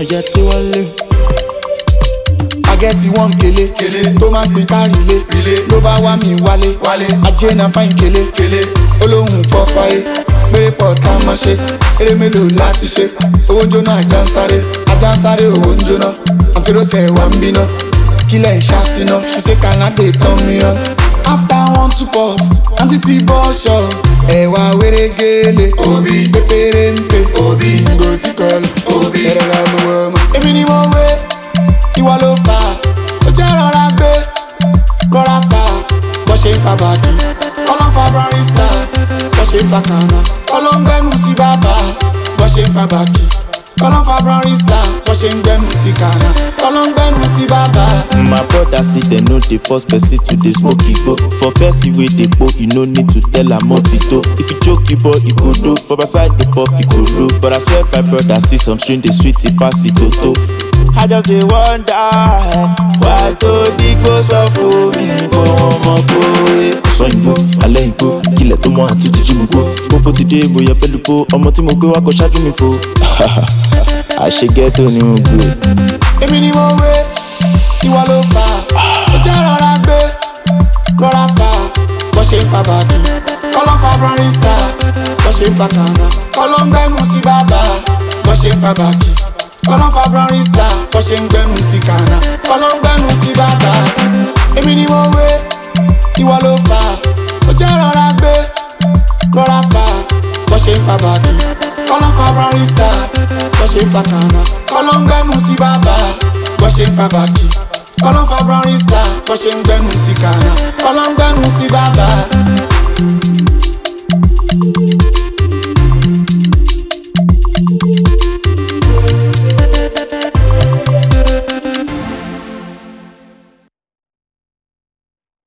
ya dé wálé. agẹ́tì wọ́n kele Kele. tó máa ń pin kárí ilé Rile. ló bá wá mi wálé Wálé. ajé na fáìn kele kele olóhùn fọ́ fáyé péré pọ̀ tá a máa ṣe eré mélòó láti ṣe owó ń jóná ajá ń sáré ajá ń sáré owó ń jóná àti rọ́ṣẹ̀ wà ń bínà kílẹ̀ ń ṣàṣìná ṣe ṣe kànáde tán mìíràn. after one two puff àǹtí ti bọ́ ṣọ ẹ̀wà wérégélé Obi. pépéré ń pè Obi. ngozi kọlu Obi. ẹ̀rọ la mú wọ́n mọ́. èmi ni mo wé ìwọ ló fà á ó jẹ́ rọra gbé rọra fà á bọ́ ṣe ń fa bàkì kọ́lọ́ ń fa barista bọ́ ṣe ń fa kànáà kọ́lọ́ ń gbẹ́nu sí bàbá bọ́ ṣe ń fa bàkì kọ́lọ́ ń fa barista bọ́ ṣe ń gbẹ́nu sí kànáà kọ́lọ́ ń gbẹ́nu sí bàbá. My brother see dem no dey force person to dey smoke igbo. For person wey dey po, e no need to tell am what e do. If you choke e boy, e go do. For my side dey pop, e go do. But I swear my brother see some string dey sweet, e pass e toto. I just dey wonder why to digbo sọ fún mi kó wọn mọ kó e. Ọ̀sán ìgbó, alẹ́ ìgbó, ilẹ̀ tó mọ́ àti tìjú mi gbó. Pópó ti dé, mo yẹ pẹ̀lú po, ọmọ tí mo gbé wá kọ ṣáájú mi fo. Àṣegẹ́tò ni mo gbé. èmi ni mo wé ìwọ ló fà á ó jẹ́ rọra gbé rọra fà á bọ́ ṣe ń fa bàkì kọ́lọ́ ń fa barista bọ́ ṣe ń fa kànáà kọ́lọ́ ń gbẹ́nu sí bàbá bọ́ ṣe ń fa bàkì kọ́lọ́ ń fa barista bọ́ ṣe ń gbẹ́nu sí kànáà kọ́lọ́ ń gbẹ́nu sí bàbá èmi ni mo wé ìwọ ló fà á ó jẹ́ rọra gbé rọra fà á bọ́ ṣe ń fa bàkì kọ́lọ́ ń fa barista bọ́ ṣe ń fa kànáà kọ́lọ́ ń gbẹ́nu sí bàbá bọ́ ṣe ń fa bàkì kọ́lọ́ ń fa barista bọ́ ṣe ń gbẹ́nu sí kànáà kọ́lọ́ ń gbẹ́nu sí bàbá.